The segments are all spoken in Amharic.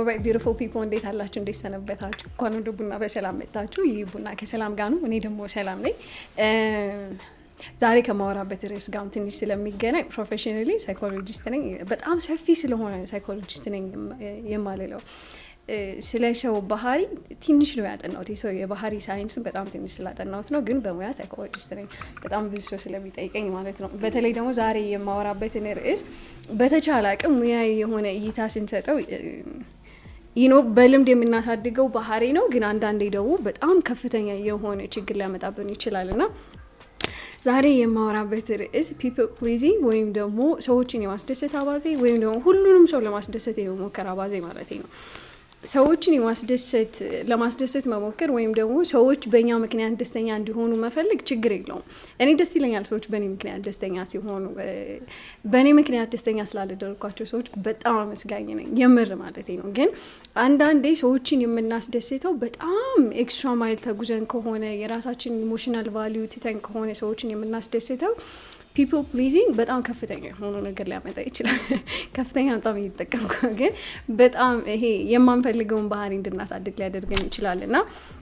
ኦልራይት ቢዩቲፉል ፒፕል እንዴት አላችሁ? እንዴት ሰነበታችሁ? እንኳን ወደ ቡና በሰላም መጣችሁ። ይህ ቡና ከሰላም ጋር ነው። እኔ ደግሞ ሰላም ነኝ። ዛሬ ከማወራበት ርዕስ ጋር ትንሽ ስለሚገናኝ ፕሮፌሽናሊ ሳይኮሎጂስት ነኝ። በጣም ሰፊ ስለሆነ ሳይኮሎጂስት ነኝ የማልለው ስለ ሰው ባህሪ ትንሽ ነው ያጠናሁት። የሰው የባህሪ ሳይንስን በጣም ትንሽ ስላጠናሁት ነው፣ ግን በሙያ ሳይኮሎጂስት ነኝ። በጣም ብዙ ሰው ስለሚጠይቀኝ ማለት ነው። በተለይ ደግሞ ዛሬ የማወራበትን ርዕስ በተቻለ አቅም ሙያዊ የሆነ እይታ ስንሰጠው ይኖ በልምድ የምናሳድገው ባህሪ ነው፣ ግን አንዳንዴ ደግሞ በጣም ከፍተኛ የሆነ ችግር ሊያመጣብን ይችላል እና ዛሬ የማወራበት ርዕስ ፒፕል ፕሊዚንግ ወይም ደግሞ ሰዎችን የማስደሰት አባዜ ወይም ደግሞ ሁሉንም ሰው ለማስደሰት የመሞከር አባዜ ማለት ነው። ሰዎችን የማስደሰት ለማስደሰት መሞከር ወይም ደግሞ ሰዎች በእኛ ምክንያት ደስተኛ እንዲሆኑ መፈለግ ችግር የለውም። እኔ ደስ ይለኛል ሰዎች በእኔ ምክንያት ደስተኛ ሲሆኑ። በእኔ ምክንያት ደስተኛ ስላልደረግኳቸው ሰዎች በጣም አመስጋኝ ነኝ፣ የምር ማለት ነው። ግን አንዳንዴ ሰዎችን የምናስደስተው በጣም ኤክስትራ ማይል ተጉዘን ከሆነ የራሳችን ኢሞሽናል ቫሊዩ ትተን ከሆነ ሰዎችን የምናስደስተው ፒፕል ፕሊዚንግ በጣም ከፍተኛ የሆኑ ነገር ሊያመጣ ይችላል። ከፍተኛ በጣም እየተጠቀምኩ ግን በጣም ይሄ የማንፈልገውን ባህሪ እንድናሳድግ ሊያደርገን ይችላል እና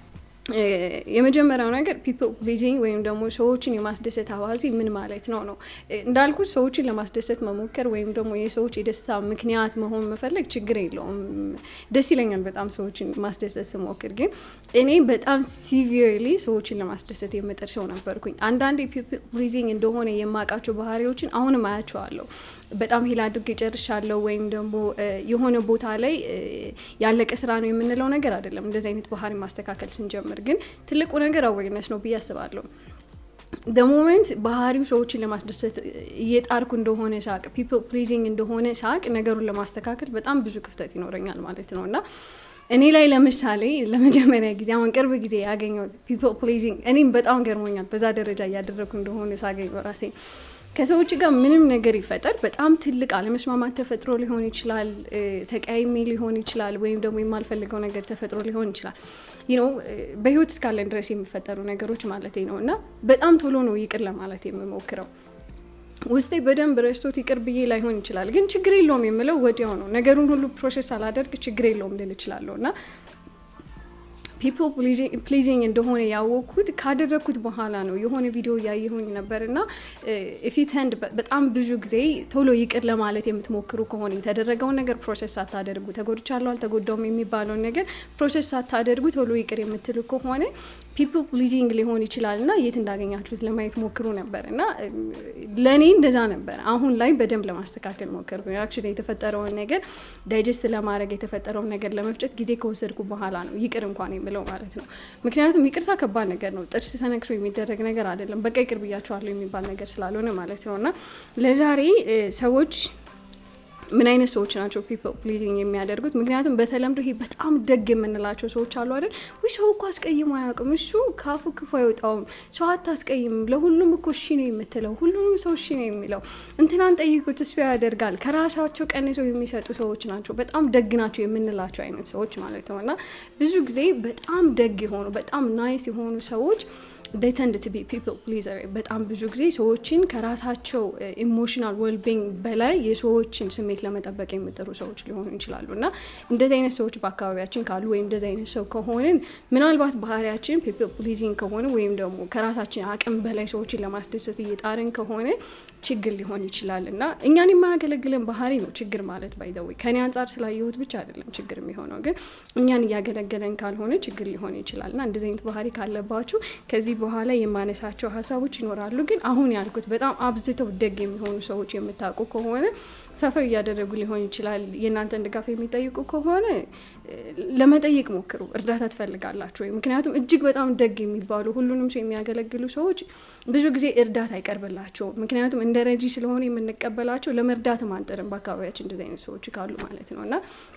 የመጀመሪያው ነገር ፒፕል ፕሊዚንግ ወይም ደግሞ ሰዎችን የማስደሰት አባዜ ምን ማለት ነው ነው እንዳልኩት ሰዎችን ለማስደሰት መሞከር ወይም ደግሞ የሰዎች የደስታ ምክንያት መሆን መፈለግ ችግር የለውም። ደስ ይለኛል በጣም ሰዎችን ማስደሰት ስሞክር። ግን እኔ በጣም ሲቪርሊ ሰዎችን ለማስደሰት የምጥር ሰው ነበርኩኝ። አንዳንዴ ፒፕል ፕሊዚንግ እንደሆነ የማውቃቸው ባህሪዎችን አሁንም አያቸዋለሁ። በጣም ሄል አድርጌ ጨርሻለሁ ወይም ደግሞ የሆነ ቦታ ላይ ያለቀ ስራ ነው የምንለው ነገር አይደለም። እንደዚህ አይነት ባህሪ ማስተካከል ስንጀምር ግን ትልቁ ነገር አዌርነስ ነው ብዬ አስባለሁ። ሞመንት ባህሪው ሰዎችን ለማስደሰት እየጣርኩ እንደሆነ ሳቅ፣ ፒፕል ፕሊዚንግ እንደሆነ ሳቅ ነገሩን ለማስተካከል በጣም ብዙ ክፍተት ይኖረኛል ማለት ነው እና እኔ ላይ ለምሳሌ ለመጀመሪያ ጊዜ አሁን ቅርብ ጊዜ ያገኘው ፒፕል ፕሊዚንግ እኔም በጣም ገርሞኛል። በዛ ደረጃ እያደረግኩ እንደሆነ ሳገኘው ራሴ ከሰዎች ጋር ምንም ነገር ይፈጠር በጣም ትልቅ አለመስማማት ተፈጥሮ ሊሆን ይችላል፣ ተቀያይሜ ሊሆን ይችላል፣ ወይም ደግሞ የማልፈልገው ነገር ተፈጥሮ ሊሆን ይችላል። ነው በህይወት እስካለን ድረስ የሚፈጠሩ ነገሮች ማለት ነው እና በጣም ቶሎ ነው ይቅር ለማለት የምሞክረው። ውስጤ በደንብ ረስቶት ይቅር ብዬ ላይሆን ይችላል፣ ግን ችግር የለውም የምለው ወዲያው ነው። ነገሩን ሁሉ ፕሮሴስ አላደርግ ችግር የለውም ልል እችላለሁ እና ፒፕል ፕሊዚንግ እንደሆነ ያወቅኩት ካደረግኩት በኋላ ነው። የሆነ ቪዲዮ እያየሁኝ ነበር እና ፊት ህንድ በጣም ብዙ ጊዜ ቶሎ ይቅር ለማለት የምትሞክሩ ከሆነ የተደረገውን ነገር ፕሮሴስ ሳታደርጉ ተጎድቻለሁ አልተጎዳውም የሚባለውን ነገር ፕሮሴስ ሳታደርጉ ቶሎ ይቅር የምትሉ ከሆነ ፒፕል ፕሊዚንግ ሊሆን ይችላል እና የት እንዳገኛችሁት ለማየት ሞክሩ ነበር እና ለእኔ እንደዛ ነበር። አሁን ላይ በደንብ ለማስተካከል ሞከርኩ። አክቹዋሊ የተፈጠረውን ነገር ዳይጀስት ለማድረግ የተፈጠረውን ነገር ለመፍጨት ጊዜ ከወሰድኩ በኋላ ነው ይቅር እንኳን የምለው ማለት ነው። ምክንያቱም ይቅርታ ከባድ ነገር ነው። ጥርስ ተነክሶ የሚደረግ ነገር አይደለም። በቃ ይቅር ብያቸዋለሁ የሚባል ነገር ስላልሆነ ማለት ነው እና ለዛሬ ሰዎች ምን አይነት ሰዎች ናቸው ፒፕል ፕሊዚንግ የሚያደርጉት? ምክንያቱም በተለምዶ ይሄ በጣም ደግ የምንላቸው ሰዎች አሉ አይደል? ወይ ሰው እኮ አስቀይሞ አያውቅም፣ እሱ ካፉ ክፉ አይወጣውም፣ ሰው አታስቀይምም፣ ለሁሉም እኮ እሺ ነው የምትለው፣ ሁሉንም ሰው እሺ ነው የሚለው፣ እንትናን ጠይቁት እሱ ያደርጋል፣ ከራሳቸው ቀንሰው የሚሰጡ ሰዎች ናቸው፣ በጣም ደግ ናቸው የምንላቸው አይነት ሰዎች ማለት ነው እና ብዙ ጊዜ በጣም ደግ የሆኑ በጣም ናይስ የሆኑ ሰዎች they tend to be people pleaser በጣም ብዙ ጊዜ ሰዎችን ከራሳቸው ኢሞሽናል ዌልቢንግ በላይ የሰዎችን ስሜት ለመጠበቅ የሚጥሩ ሰዎች ሊሆኑ ይችላሉ እና እንደዚህ አይነት ሰዎች በአካባቢያችን ካሉ ወይም እንደዚህ አይነት ሰው ከሆንን ምናልባት ባህሪያችን ፒፕል ፕሊዚንግ ከሆነ ወይም ደግሞ ከራሳችን አቅም በላይ ሰዎችን ለማስደሰት እየጣርን ከሆነ ችግር ሊሆን ይችላል እና እኛን የማያገለግለን ባህሪ ነው ችግር ማለት ባይዘወይ ከኔ አንጻር ስላየሁት ብቻ አይደለም ችግር የሚሆነው ግን እኛን እያገለገለን ካልሆነ ችግር ሊሆን ይችላል እና እንደዚህ አይነት ባህሪ ካለባችሁ ከዚህ በኋላ የማነሳቸው ሀሳቦች ይኖራሉ። ግን አሁን ያልኩት በጣም አብዝተው ደግ የሚሆኑ ሰዎች የምታውቁ ከሆነ ሰፈር እያደረጉ ሊሆን ይችላል። የእናንተን ድጋፍ የሚጠይቁ ከሆነ ለመጠየቅ ሞክሩ። እርዳታ ትፈልጋላችሁ ወይ? ምክንያቱም እጅግ በጣም ደግ የሚባሉ ሁሉንም ሰው የሚያገለግሉ ሰዎች ብዙ ጊዜ እርዳታ አይቀርብላቸውም። ምክንያቱም እንደ ረጂ ስለሆነ የምንቀበላቸው ለመርዳትም አንጥርም። በአካባቢያችን እንደዚህ አይነት ሰዎች ካሉ ማለት ነው እና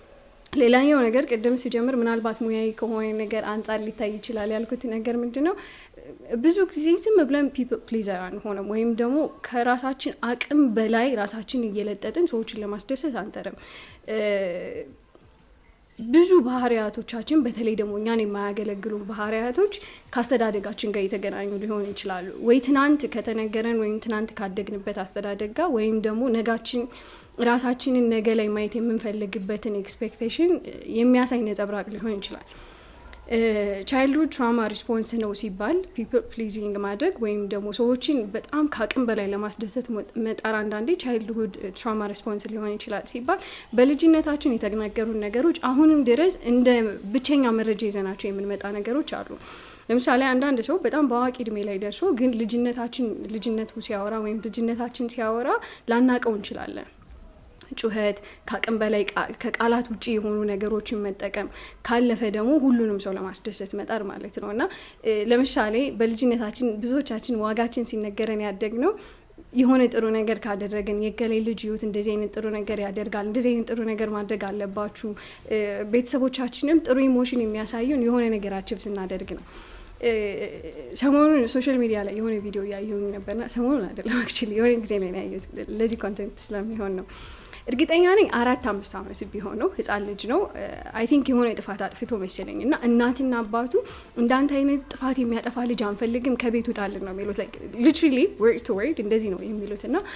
ሌላኛው ነገር ቅድም ሲጀምር ምናልባት ሙያዊ ከሆነ ነገር አንጻር ሊታይ ይችላል ያልኩት ነገር ምንድን ነው፣ ብዙ ጊዜ ዝም ብለን ፒፕል ፕሊዘር አንሆንም፣ ወይም ደግሞ ከራሳችን አቅም በላይ ራሳችን እየለጠጥን ሰዎችን ለማስደሰት አንጠርም። ብዙ ባህሪያቶቻችን በተለይ ደግሞ እኛን የማያገለግሉ ባህሪያቶች ከአስተዳደጋችን ጋር የተገናኙ ሊሆኑ ይችላሉ። ወይ ትናንት ከተነገረን ወይም ትናንት ካደግንበት አስተዳደግ ጋር ወይም ደግሞ ነጋችን ራሳችንን ነገ ላይ ማየት የምንፈልግበትን ኤክስፔክቴሽን የሚያሳይ ነጸብራቅ ሊሆን ይችላል። ቻይልድሁድ ትራማ ሪስፖንስ ነው ሲባል ፒፕል ፕሊዚንግ ማድረግ ወይም ደግሞ ሰዎችን በጣም ከአቅም በላይ ለማስደሰት መጣር አንዳንዴ ቻይልድሁድ ትራማ ሪስፖንስ ሊሆን ይችላል ሲባል በልጅነታችን የተነገሩን ነገሮች አሁንም ድረስ እንደ ብቸኛ መረጃ ይዘናቸው የምንመጣ ነገሮች አሉ። ለምሳሌ አንዳንድ ሰው በጣም በአዋቂ እድሜ ላይ ደርሶ ግን ልጅነታችን ልጅነቱ ሲያወራ ወይም ልጅነታችን ሲያወራ ላናቀው እንችላለን። ጩኸት፣ ከአቅም በላይ ከቃላት ውጭ የሆኑ ነገሮችን መጠቀም፣ ካለፈ ደግሞ ሁሉንም ሰው ለማስደሰት መጣር ማለት ነው እና ለምሳሌ በልጅነታችን ብዙዎቻችን ዋጋችን ሲነገረን ያደግ ነው የሆነ ጥሩ ነገር ካደረግን የገሌ ልጅ ህይወት እንደዚህ አይነት ጥሩ ነገር ያደርጋል፣ እንደዚህ አይነት ጥሩ ነገር ማድረግ አለባችሁ። ቤተሰቦቻችንም ጥሩ ኢሞሽን የሚያሳዩን የሆነ ነገር አችብ ስናደርግ ነው። ሰሞኑን ሶሻል ሚዲያ ላይ የሆነ ቪዲዮ እያየሁኝ ነበርና ሰሞኑን አይደለም አክቹዋሊ የሆነ ጊዜ ላይ ነው ያየሁት። ለዚህ ኮንቴንት ስለሚሆን ነው። እርግጠኛ ነኝ አራት አምስት ዓመት ቢሆነው ህፃን ልጅ ነው። አይ ቲንክ የሆነ ጥፋት አጥፍቶ መሰለኝ እና እናትና አባቱ እንዳንተ አይነት ጥፋት የሚያጠፋ ልጅ አንፈልግም ከቤት ውጣልን ነው የሚሉት። ሊትራሊ ወርድ ቱ ወርድ እንደዚህ ነው የሚሉት እና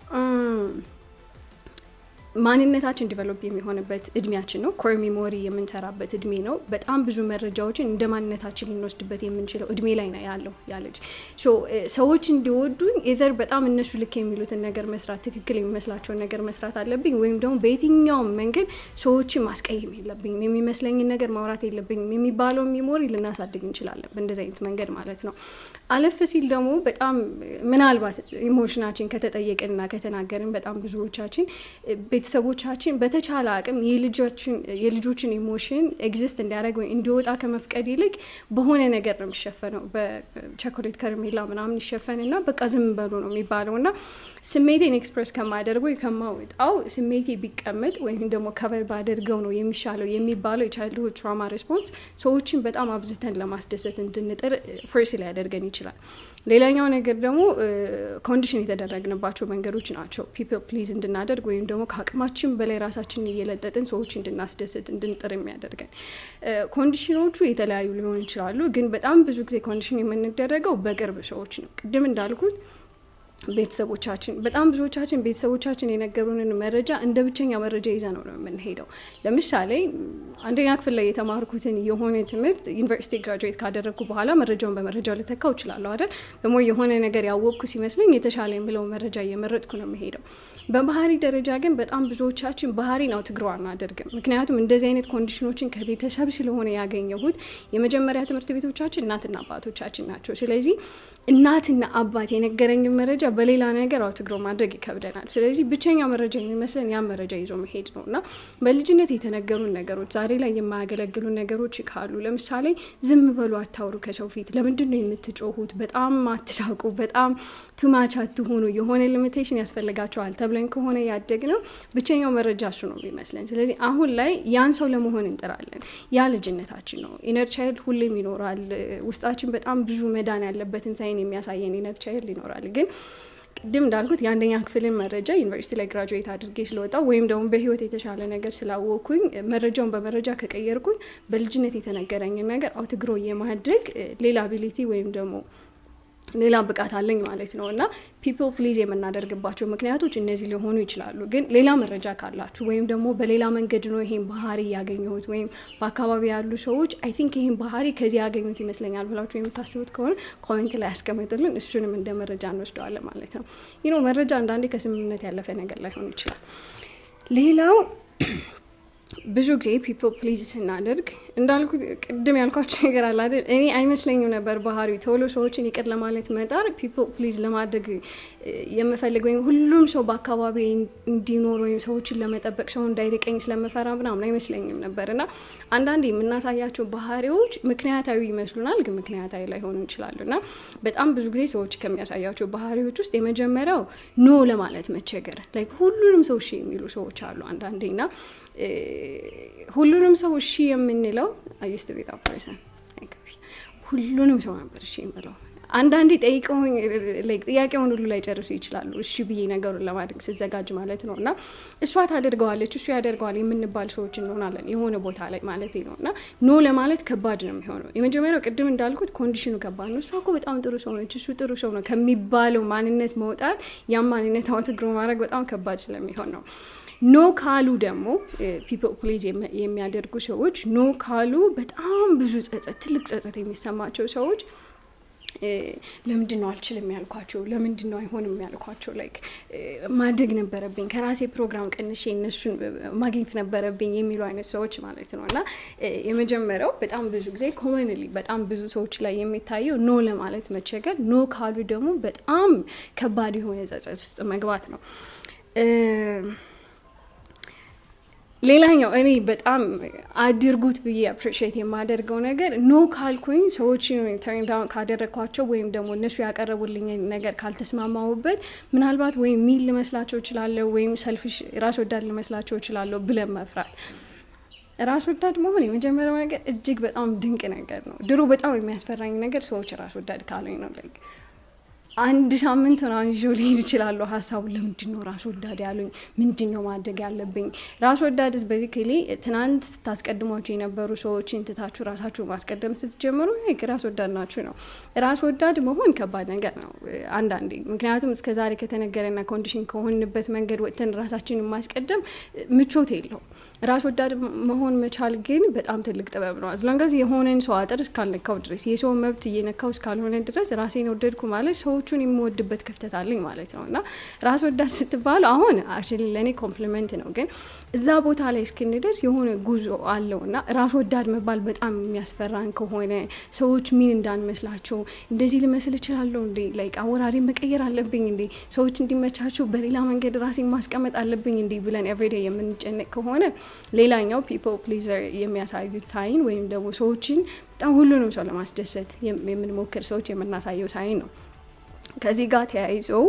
ማንነታችን ዲቨሎፕ የሚሆንበት እድሜያችን ነው። ኮር ሚሞሪ የምንሰራበት እድሜ ነው። በጣም ብዙ መረጃዎችን እንደ ማንነታችን ልንወስድበት የምንችለው እድሜ ላይ ነው ያለው ያለች ሰዎች እንዲወዱኝ ኢዘር በጣም እነሱ ልክ የሚሉትን ነገር መስራት፣ ትክክል የሚመስላቸውን ነገር መስራት አለብኝ ወይም ደግሞ በየትኛውም መንገድ ሰዎችን ማስቀየም የለብኝም፣ የሚመስለኝን ነገር ማውራት የለብኝም የሚባለው ሚሞሪ ልናሳድግ እንችላለን በእንደዚህ አይነት መንገድ ማለት ነው። አለፍ ሲል ደግሞ በጣም ምናልባት ኢሞሽናችን ከተጠየቅንና ከተናገርን በጣም ብዙዎቻችን ቤተሰቦቻችን በተቻለ አቅም የልጆችን ኢሞሽን ኤግዚስት እንዲያደርግ ወይ እንዲወጣ ከመፍቀድ ይልቅ በሆነ ነገር ነው የሚሸፈነው። በቸኮሌት ከረሜላ ምናምን ይሸፈንና በቃ ዝም በሉ ነው የሚባለው እና ስሜቴን ኤክስፕረስ ከማደርገው ወይ ከማወጣው ስሜቴ ቢቀመጥ ወይም ደግሞ ከበር ባደርገው ነው የሚሻለው የሚባለው የቻይልድሁድ ትራማ ሬስፖንስ ሰዎችን በጣም አብዝተን ለማስደሰት እንድንጥር ፍርስ ሊያደርገን ይችላል። ሌላኛው ነገር ደግሞ ኮንዲሽን የተደረግንባቸው መንገዶች ናቸው። ፒፕል ፕሊዝ እንድናደርግ ወይም ደግሞ ከአቅማችን በላይ ራሳችንን እየለጠጥን ሰዎች እንድናስደስት እንድንጥር የሚያደርገን ኮንዲሽኖቹ የተለያዩ ሊሆኑ ይችላሉ። ግን በጣም ብዙ ጊዜ ኮንዲሽን የምንደረገው በቅርብ ሰዎች ነው። ቅድም እንዳልኩት ቤተሰቦቻችን በጣም ብዙዎቻችን ቤተሰቦቻችን የነገሩንን መረጃ እንደ ብቸኛ መረጃ ይዘ ነው ነው የምንሄደው። ለምሳሌ አንደኛ ክፍል ላይ የተማርኩትን የሆነ ትምህርት ዩኒቨርሲቲ ግራጁዌት ካደረግኩ በኋላ መረጃውን በመረጃው ልተካው እችላለሁ አይደል? ደግሞ የሆነ ነገር ያወቅኩ ሲመስለኝ የተሻለ የምለው መረጃ እየመረጥኩ ነው የምሄደው። በባህሪ ደረጃ ግን በጣም ብዙዎቻችን ባህሪን አውትግሮ አናደርግም። ምክንያቱም እንደዚህ አይነት ኮንዲሽኖችን ከቤተሰብ ስለሆነ ያገኘሁት የመጀመሪያ ትምህርት ቤቶቻችን እናትና አባቶቻችን ናቸው። ስለዚህ እናትና አባት የነገረኝን መረጃ በሌላ ነገር አውትግሮ ማድረግ ይከብደናል። ስለዚህ ብቸኛ መረጃ የሚመስለን ያን መረጃ ይዞ መሄድ ነው እና በልጅነት የተነገሩን ነገሮች ዛሬ ላይ የማያገለግሉ ነገሮች ካሉ ለምሳሌ ዝም በሉ፣ አታውሩ ከሰው ፊት፣ ለምንድን ነው የምትጮሁት፣ በጣም አትሳቁ፣ በጣም ቱማች አትሆኑ፣ የሆነ ሊሚቴሽን ያስፈልጋቸዋል ተብለን ከሆነ ያደግ ነው ብቸኛው መረጃ እሱ ነው የሚመስለን። ስለዚህ አሁን ላይ ያን ሰው ለመሆን እንጥራለን። ያ ልጅነታችን ነው። ኢነር ቻይልድ ሁሌም ይኖራል ውስጣችን። በጣም ብዙ መዳን ያለበትን ሳይን የሚያሳየን ኢነር ቻይልድ ይኖራል ግን ቅድም እንዳልኩት የአንደኛ ክፍልን መረጃ ዩኒቨርሲቲ ላይ ግራጁዌት አድርጌ ስለወጣ ወይም ደግሞ በህይወት የተሻለ ነገር ስላወቅኩኝ መረጃውን በመረጃ ከቀየርኩኝ በልጅነት የተነገረኝን ነገር አውትግሮ የማድረግ ሌላ አቢሊቲ ወይም ደግሞ ሌላ ብቃት አለኝ ማለት ነው እና ፒፕል ፕሊዝ የምናደርግባቸው ምክንያቶች እነዚህ ሊሆኑ ይችላሉ። ግን ሌላ መረጃ ካላችሁ ወይም ደግሞ በሌላ መንገድ ነው ይሄን ባህሪ ያገኘሁት ወይም በአካባቢ ያሉ ሰዎች አይ ቲንክ ይህን ባህሪ ከዚህ ያገኙት ይመስለኛል ብላችሁ የምታስቡት ከሆነ ኮሜንት ላይ ያስቀምጡልን። እሱንም እንደ መረጃ እንወስደዋለን ማለት ነው። ይህ ነው መረጃ አንዳንዴ ከስምምነት ያለፈ ነገር ላይሆን ይችላል። ሌላው ብዙ ጊዜ ፒፕል ፕሊዝ ስናደርግ እንዳልኩት ቅድም ያልኳቸው ነገር አለ አይደል? እኔ አይመስለኝም ነበር ባህሪ ቶሎ ሰዎችን ይቅር ለማለት መጣር ፒፕል ፕሊዝ ለማድረግ የምፈልግ ወይም ሁሉም ሰው በአካባቢ እንዲኖር ወይም ሰዎችን ለመጠበቅ ሰው እንዳይርቀኝ ስለምፈራ ምናምን አይመስለኝም ነበር እና አንዳንድ የምናሳያቸው ባህሪዎች ምክንያታዊ ይመስሉናል፣ ግን ምክንያታዊ ላይሆኑ ይችላሉ እና በጣም ብዙ ጊዜ ሰዎች ከሚያሳያቸው ባህሪዎች ውስጥ የመጀመሪያው ኖ ለማለት መቸገር፣ ላይክ ሁሉንም ሰው እሺ የሚሉ ሰዎች አሉ አንዳንዴ እና ሁሉንም ሰው እሺ የምንለው አየስት ቤት ፐርሰን ሁሉንም ሰው ነበር እሺ የምለው አንዳንዴ ጠይቀውኝ ጥያቄውን ሁሉ ላይ ጨርሱ ይችላሉ። እሺ ብዬ ነገሩን ለማድረግ ስዘጋጅ ማለት ነው እና እሷ ታደርገዋለች እሱ ያደርገዋል የምንባል ሰዎች እንሆናለን የሆነ ቦታ ላይ ማለት ነው እና ኖ ለማለት ከባድ ነው የሚሆነው። የመጀመሪያው ቅድም እንዳልኩት ኮንዲሽኑ ከባድ ነው። እሷ እኮ በጣም ጥሩ ሰው ነች፣ እሱ ጥሩ ሰው ነው ከሚባለው ማንነት መውጣት ያም ማንነት አውትግሮ ማድረግ በጣም ከባድ ስለሚሆን ነው። ኖ ካሉ ደግሞ ፒፕል ፕሊዝ የሚያደርጉ ሰዎች ኖ ካሉ በጣም ብዙ ጸጸት፣ ትልቅ ጸጸት የሚሰማቸው ሰዎች ለምንድን ነው አልችልም ያልኳቸው? ለምንድን ነው አይሆንም ያልኳቸው? ላይክ ማድረግ ነበረብኝ ከራሴ ፕሮግራም ቀንሼ እነሱን ማግኘት ነበረብኝ የሚሉ አይነት ሰዎች ማለት ነው። እና የመጀመሪያው በጣም ብዙ ጊዜ ኮመንሊ በጣም ብዙ ሰዎች ላይ የሚታየው ኖ ለማለት መቸገር፣ ኖ ካሉ ደግሞ በጣም ከባድ የሆነ ጸጸት ውስጥ መግባት ነው። ሌላኛው እኔ በጣም አድርጉት ብዬ አፕሪሺየት የማደርገው ነገር ኖ ካልኩኝ ሰዎችን ተርን ዳውን ካደረግኳቸው ወይም ደግሞ እነሱ ያቀረቡልኝ ነገር ካልተስማማሁበት ምናልባት ወይም ሚል ልመስላቸው እችላለሁ ወይም ሰልፊሽ ራስ ወዳድ ልመስላቸው እችላለሁ ብለን መፍራት። ራስ ወዳድ መሆን የመጀመሪያው ነገር እጅግ በጣም ድንቅ ነገር ነው። ድሮ በጣም የሚያስፈራኝ ነገር ሰዎች ራስ ወዳድ ካሉኝ ነው። አንድ ሳምንት ምናምን ይዤው ሊሄድ እችላለሁ። ሀሳቡን ለምንድን ነው ራስ ወዳድ ያሉኝ? ምንድን ነው ማድረግ ያለብኝ? ራስ ወዳድስ በዚክሊ ትናንት ስታስቀድሟቸው የነበሩ ሰዎችን ትታችሁ ራሳችሁ ማስቀደም ስትጀምሩ ራስ ወዳድ ናችሁ ነው። ራስ ወዳድ መሆን ከባድ ነገር ነው አንዳንዴ። ምክንያቱም እስከ ዛሬ ከተነገረና ኮንዲሽን ከሆንበት መንገድ ወጥተን ራሳችንን ማስቀደም ምቾት የለውም። ራስ ወዳድ መሆን መቻል ግን በጣም ትልቅ ጥበብ ነው። አዝሎንጋዝ የሆነን ሰው አጥር እስካልነካው ድረስ የሰው መብት እየነካው እስካልሆነ ድረስ ራሴን ወደድኩ ማለት ሰዎቹን የምወድበት ክፍተት አለኝ ማለት ነው። እና ራስ ወዳድ ስትባሉ አሁን አክቹዋሊ ለእኔ ኮምፕሊመንት ነው፣ ግን እዛ ቦታ ላይ እስክንደርስ የሆነ ጉዞ አለው እና ራስ ወዳድ መባል በጣም የሚያስፈራን ከሆነ ሰዎች ምን እንዳንመስላቸው እንደዚህ ልመስል እችላለሁ እንዴ ላይክ አወራሪ መቀየር አለብኝ እንዴ ሰዎች እንዲመቻቸው በሌላ መንገድ ራሴን ማስቀመጥ አለብኝ እንዴ ብለን ኤቭሪዴይ የምንጨነቅ ከሆነ ሌላኛው ፒፕል ፕሊዘር የሚያሳዩት ሳይን ወይም ደግሞ ሰዎችን በጣም ሁሉንም ሰው ለማስደሰት የምንሞክር ሰዎች የምናሳየው ሳይን ነው። ከዚህ ጋር ተያይዘው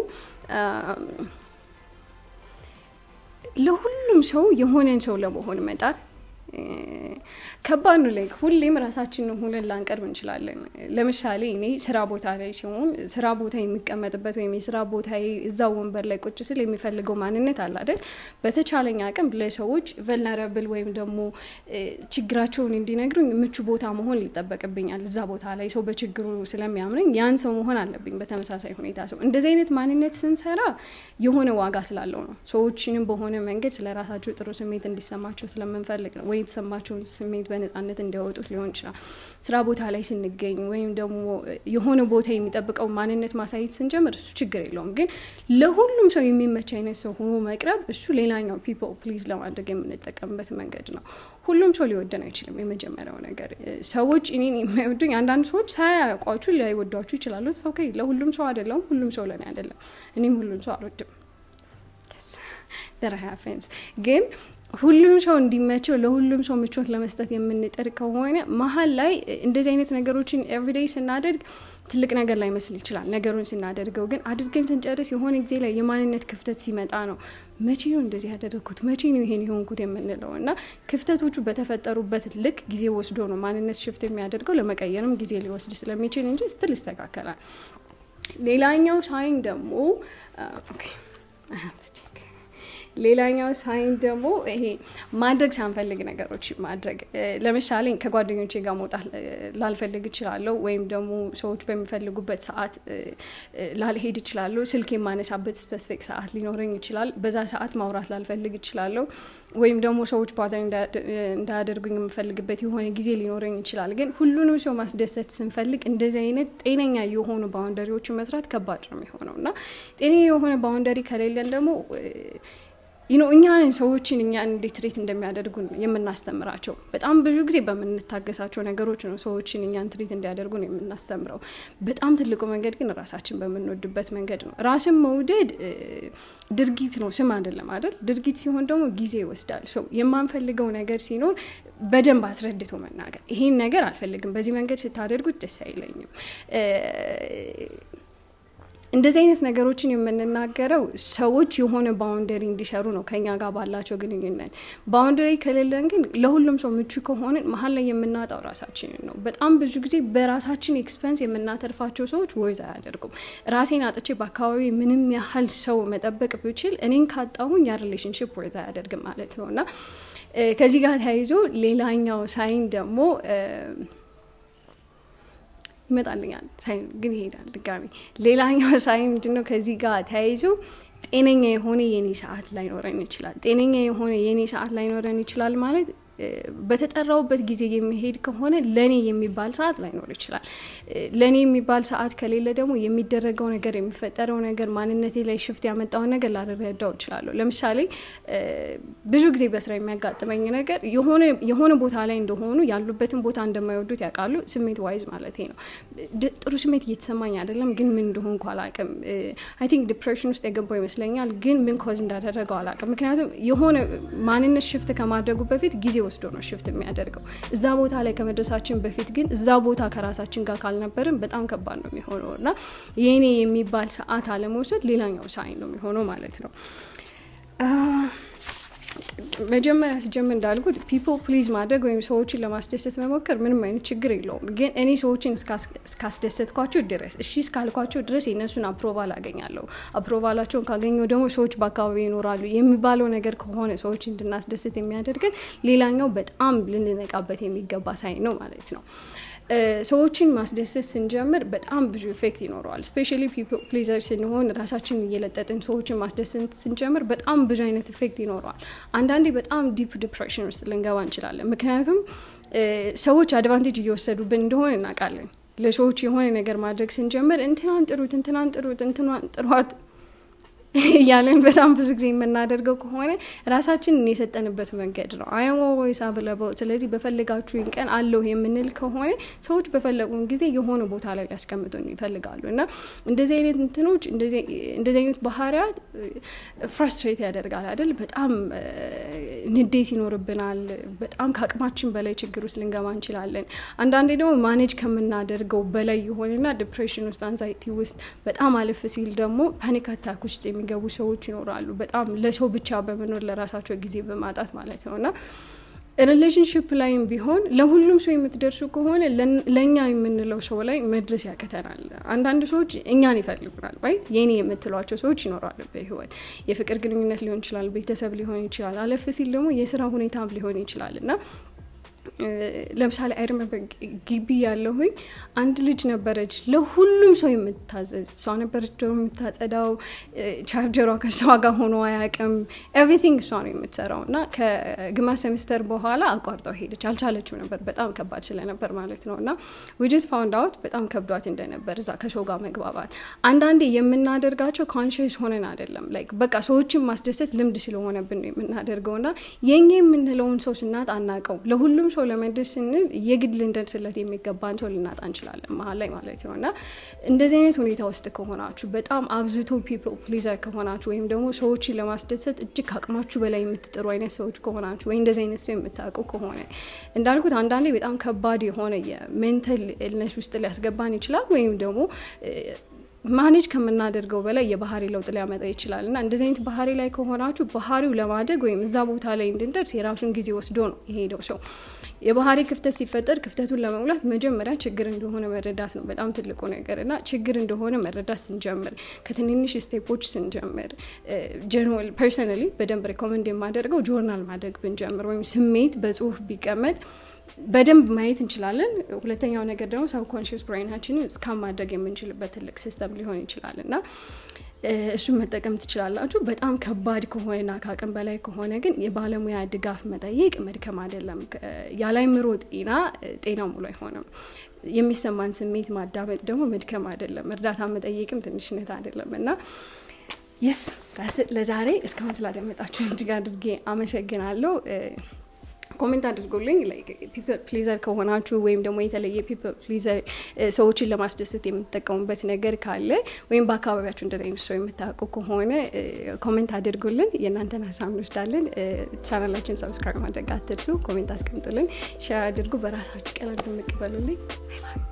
ለሁሉም ሰው የሆነን ሰው ለመሆን መጣር ከባድ ነው። ላይ ሁሌም ራሳችንን ሆነን ላንቀርብ እንችላለን። ለምሳሌ እኔ ስራ ቦታ ላይ ሲሆን ስራ ቦታ የሚቀመጥበት ወይም የስራ ቦታ እዛው ወንበር ላይ ቁጭ ስል የሚፈልገው ማንነት አለ አይደል? በተቻለኝ አቅም ለሰዎች ቨልነረብል ወይም ደግሞ ችግራቸውን እንዲነግሩኝ ምቹ ቦታ መሆን ሊጠበቅብኛል። እዛ ቦታ ላይ ሰው በችግሩ ስለሚያምነኝ ያን ሰው መሆን አለብኝ። በተመሳሳይ ሁኔታ ሰው እንደዚህ አይነት ማንነት ስንሰራ የሆነ ዋጋ ስላለው ነው። ሰዎችንም በሆነ መንገድ ስለ ራሳቸው ጥሩ ስሜት እንዲሰማቸው ስለምንፈልግ ነው ወይ የተሰማቸውን ስሜት በነጻነት እንዲያወጡት ሊሆን ይችላል። ስራ ቦታ ላይ ስንገኝ ወይም ደግሞ የሆነ ቦታ የሚጠብቀው ማንነት ማሳየት ስንጀምር እሱ ችግር የለውም። ግን ለሁሉም ሰው የሚመች አይነት ሰው ሆኖ መቅረብ እሱ ሌላኛው ፒፕል ፕሊዝ ለማድረግ የምንጠቀምበት መንገድ ነው። ሁሉም ሰው ሊወደን አይችልም። የመጀመሪያው ነገር ሰዎች እኔን የማይወዱኝ አንዳንድ ሰዎች ሳያውቋችሁ ላይወዷችሁ ይችላሉ። ሰው ለሁሉም ሰው አይደለም፣ ሁሉም ሰው ለእኔ አይደለም። እኔም ሁሉም ሰው አልወድም። ግን ሁሉም ሰው እንዲመቸው ለሁሉም ሰው ምቾት ለመስጠት የምንጥር ከሆነ መሀል ላይ እንደዚህ አይነት ነገሮችን ኤቭሪዴይ ስናደርግ ትልቅ ነገር ላይ መስል ይችላል። ነገሩን ስናደርገው ግን አድርገን ስንጨርስ የሆነ ጊዜ ላይ የማንነት ክፍተት ሲመጣ ነው መቼ ነው እንደዚህ ያደረግኩት፣ መቼ ነው ይሄን የሆንኩት የምንለው እና ክፍተቶቹ በተፈጠሩበት ልክ ጊዜ ወስዶ ነው ማንነት ሽፍት የሚያደርገው። ለመቀየርም ጊዜ ሊወስድ ስለሚችል እንጂ ስትል ይስተካከላል። ሌላኛው ሳይን ደግሞ ሌላኛው ሳይን ደግሞ ይሄ ማድረግ ሳንፈልግ ነገሮች ማድረግ ለምሳሌ ከጓደኞቼ ጋር መውጣት ላልፈልግ እችላለሁ፣ ወይም ደግሞ ሰዎች በሚፈልጉበት ሰዓት ላልሄድ እችላለሁ። ስልክ የማነሳበት ስፔሲፊክ ሰዓት ሊኖረኝ ይችላል። በዛ ሰዓት ማውራት ላልፈልግ እችላለሁ። ወይም ደግሞ ሰዎች ባተር እንዳያደርጉኝ የምፈልግበት የሆነ ጊዜ ሊኖረኝ ይችላል። ግን ሁሉንም ሰው ማስደሰት ስንፈልግ እንደዚህ አይነት ጤነኛ የሆኑ ባውንደሪዎችን መስራት ከባድ ነው የሚሆነው እና ጤነኛ የሆነ ባውንደሪ ከሌለን ደግሞ ይኖ እኛን ሰዎችን እኛን እንዴት ትሬት እንደሚያደርጉ የምናስተምራቸው። በጣም ብዙ ጊዜ በምንታገሳቸው ነገሮች ነው ሰዎችን እኛን ትሬት እንዲያደርጉ ነው የምናስተምረው። በጣም ትልቁ መንገድ ግን ራሳችን በምንወድበት መንገድ ነው። ራስን መውደድ ድርጊት ነው፣ ስም አይደለም አይደል? ድርጊት ሲሆን ደግሞ ጊዜ ይወስዳል። ሰው የማንፈልገው ነገር ሲኖር በደንብ አስረድቶ መናገር፣ ይሄን ነገር አልፈልግም፣ በዚህ መንገድ ስታደርጉት ደስ አይለኝም እንደዚህ አይነት ነገሮችን የምንናገረው ሰዎች የሆነ ባውንደሪ እንዲሰሩ ነው ከኛ ጋር ባላቸው ግንኙነት። ባውንደሪ ከሌለን ግን ለሁሉም ሰው ምቹ ከሆንን መሀል ላይ የምናጣው ራሳችንን ነው። በጣም ብዙ ጊዜ በራሳችን ኤክስፐንስ የምናተርፋቸው ሰዎች ወይዝ አያደርጉም። ራሴን አጥቼ በአካባቢ ምንም ያህል ሰው መጠበቅ ብችል እኔን ካጣሁኝ ያ ሪሌሽንሽፕ ወይዝ አያደርግም ማለት ነው እና ከዚህ ጋር ተያይዞ ሌላኛው ሳይን ደግሞ ይመጣልኛል ሳይን ግን ይሄዳል ድጋሚ። ሌላኛው ሳይን ምንድነው? ከዚህ ጋር ተያይዞ ጤነኛ የሆነ የኔ ሰዓት ላይኖረን ይችላል። ጤነኛ የሆነ የኔ ሰዓት ላይኖረን ይችላል ማለት በተጠራውበት ጊዜ የሚሄድ ከሆነ ለእኔ የሚባል ሰዓት ላይኖር ይችላል። ለእኔ የሚባል ሰዓት ከሌለ ደግሞ የሚደረገው ነገር የሚፈጠረው ነገር ማንነቴ ላይ ሽፍት ያመጣውን ነገር ላልረዳው እችላለሁ። ለምሳሌ ብዙ ጊዜ በስራ የሚያጋጥመኝ ነገር የሆነ ቦታ ላይ እንደሆኑ ያሉበትን ቦታ እንደማይወዱት ያውቃሉ። ስሜት ዋይዝ ማለት ነው። ጥሩ ስሜት እየተሰማኝ አይደለም፣ ግን ምን እንደሆንኩ አላውቅም። አይ ቲንክ ዲፕሬሽን ውስጥ የገባው ይመስለኛል፣ ግን ምን ኮዝ እንዳደረገው አላውቅም። ምክንያቱም የሆነ ማንነት ሽፍት ከማድረጉ በፊት ጊዜ ወስዶ ነው ሽፍት የሚያደርገው። እዛ ቦታ ላይ ከመድረሳችን በፊት ግን እዛ ቦታ ከራሳችን ጋር ካልነበርን በጣም ከባድ ነው የሚሆነው እና የኔ የሚባል ሰዓት አለመውሰድ ሌላኛው ሳይን ነው የሚሆነው ማለት ነው። መጀመሪያ ስጀምር እንዳልኩት ፒፕል ፕሊዝ ማድረግ ወይም ሰዎችን ለማስደሰት መሞከር ምንም አይነት ችግር የለውም። ግን እኔ ሰዎችን እስካስደሰትኳቸው ድረስ እሺ እስካልኳቸው ድረስ የእነሱን አፕሮቫል አገኛለሁ። አፕሮቫላቸውን ካገኘው ደግሞ ሰዎች በአካባቢ ይኖራሉ የሚባለው ነገር ከሆነ ሰዎች እንድናስደስት የሚያደርገን ሌላኛው በጣም ልንነቃበት የሚገባ ሳይን ነው ማለት ነው። ሰዎችን ማስደሰት ስንጀምር በጣም ብዙ ኢፌክት ይኖረዋል። ስፔሻሊ ፒፕል ፕሊዘር ስንሆን ራሳችንን እየለጠጥን ሰዎችን ማስደሰት ስንጀምር በጣም ብዙ አይነት ኢፌክት ይኖረዋል። አንዳንዴ በጣም ዲፕ ዲፕሬሽን ውስጥ ልንገባ እንችላለን። ምክንያቱም ሰዎች አድቫንቴጅ እየወሰዱብን እንደሆነ እናውቃለን። ለሰዎች የሆነ ነገር ማድረግ ስንጀምር እንትናን ጥሩት፣ እንትናን ጥሩት፣ እንትናን ጥሯት እያለን በጣም ብዙ ጊዜ የምናደርገው ከሆነ ራሳችንን የሰጠንበት መንገድ ነው። አይ አም ኦልዌይስ አቬለብል፣ ስለዚህ በፈለጋችሁኝ ቀን አለሁ የምንል ከሆነ ሰዎች በፈለጉን ጊዜ የሆነ ቦታ ላይ ሊያስቀምጡን ይፈልጋሉ እና እንደዚህ አይነት እንትኖች እንደዚህ አይነት ባህሪያት ፍራስትሬት ያደርጋል አይደል? በጣም ንዴት ይኖርብናል። በጣም ከአቅማችን በላይ ችግር ውስጥ ልንገባ እንችላለን። አንዳንዴ ደግሞ ማኔጅ ከምናደርገው በላይ የሆነና ዲፕሬሽን ውስጥ አንዛይቲ ውስጥ በጣም አለፍ ሲል ደግሞ ፓኒክ አታክ ውስጥ የሚገቡ ሰዎች ይኖራሉ። በጣም ለሰው ብቻ በመኖር ለራሳቸው ጊዜ በማጣት ማለት ነው እና ሪሌሽንሽፕ ላይም ቢሆን ለሁሉም ሰው የምትደርሱ ከሆነ ለእኛ የምንለው ሰው ላይ መድረስ ያቅተናል። አንዳንድ ሰዎች እኛን ይፈልጉናል። ይ የኔ የምትሏቸው ሰዎች ይኖራሉ በህይወት የፍቅር ግንኙነት ሊሆን ይችላል፣ ቤተሰብ ሊሆን ይችላል፣ አለፍ ሲል ደግሞ የስራ ሁኔታም ሊሆን ይችላል እና ለምሳሌ አይርመበ ግቢ ያለሁኝ አንድ ልጅ ነበረች ለሁሉም ሰው የምታዘዝ እሷ ነበረች ደግሞ የምታጸዳው ቻርጀሯ ከእሷ ጋር ሆኖ አያውቅም ኤቭሪቲንግ እሷ ነው የምትሰራው እና ከግማሽ ሴሚስተር በኋላ አቋርጠው ሄደች አልቻለችው ነበር በጣም ከባድ ስለነበር ማለት ነው እና ዊጅስ ፋውንድ አውት በጣም ከብዷት እንደነበር እዛ ከሰው ጋር መግባባት አንዳንዴ የምናደርጋቸው ኮንሽስ ሆነን አይደለም ላይክ በቃ ሰዎችን ማስደሰት ልምድ ስለሆነብን ነው የምናደርገው እና የኛ የምንለውን ሰው ስናጥ አናቀው ለሁሉም ሰው ለመድረስ ስንል የግድ ልንደርስለት የሚገባን ሰው ልናጣ እንችላለን መሀል ላይ ማለት ነው እና እንደዚህ አይነት ሁኔታ ውስጥ ከሆናችሁ በጣም አብዝቶ ፒፕል ፕሊዘር ከሆናችሁ ወይም ደግሞ ሰዎችን ለማስደሰት እጅግ ከአቅማችሁ በላይ የምትጥሩ አይነት ሰዎች ከሆናችሁ ወይ እንደዚህ አይነት ሰው የምታውቁ ከሆነ እንዳልኩት አንዳንዴ በጣም ከባድ የሆነ የሜንታል ኢልነስ ውስጥ ሊያስገባን ይችላል ወይም ደግሞ ማኔጅ ከምናደርገው በላይ የባህሪ ለውጥ ሊያመጣ ይችላል እና እንደዚህ አይነት ባህሪ ላይ ከሆናችሁ ባህሪው ለማደግ ወይም እዛ ቦታ ላይ እንድንደርስ የራሱን ጊዜ ወስዶ ነው የሄደው ሰው። የባህሪ ክፍተት ሲፈጠር ክፍተቱን ለመሙላት መጀመሪያ ችግር እንደሆነ መረዳት ነው በጣም ትልቁ ነገር እና ችግር እንደሆነ መረዳት ስንጀምር ከትንንሽ ስቴፖች ስንጀምር ጀነራል ፐርሰናሊ በደንብ ሪኮመንድ የማደርገው ጆርናል ማድረግ ብንጀምር ወይም ስሜት በጽሁፍ ቢቀመጥ በደንብ ማየት እንችላለን። ሁለተኛው ነገር ደግሞ ሰብኮንሽስ ብሬናችንን እስካን ማድረግ የምንችልበት ትልቅ ሲስተም ሊሆን ይችላል እና እሱን መጠቀም ትችላላችሁ። በጣም ከባድ ከሆነና ከአቅም በላይ ከሆነ ግን የባለሙያ ድጋፍ መጠየቅ መድከም አይደለም። ያለአእምሮ ጤና ጤናው ሙሉ አይሆንም። የሚሰማን ስሜት ማዳመጥ ደግሞ መድከም አይደለም። እርዳታ መጠየቅም ትንሽነት አይደለም እና የስ ለዛሬ እስካሁን ስላደመጣችሁ እጅግ አድርጌ አመሰግናለሁ። ኮሜንት አድርጎልኝ ፒፕል ፕሊዘር ከሆናችሁ ወይም ደግሞ የተለየ ፒፕል ፕሊዘር ሰዎችን ለማስደሰት የምትጠቀሙበት ነገር ካለ ወይም በአካባቢያችሁ እንደዚህ አይነት ሰው የምታውቁ ከሆነ ኮሜንት አድርጉልን። የእናንተን ሀሳብ እንወስዳለን። ቻናላችን ሰብስክራይብ ማድረግ አትርሱ። ኮሜንት አስቀምጡልን፣ ሼር አድርጉ። በራሳችሁ ቀለም ድምቅ በሉልኝ።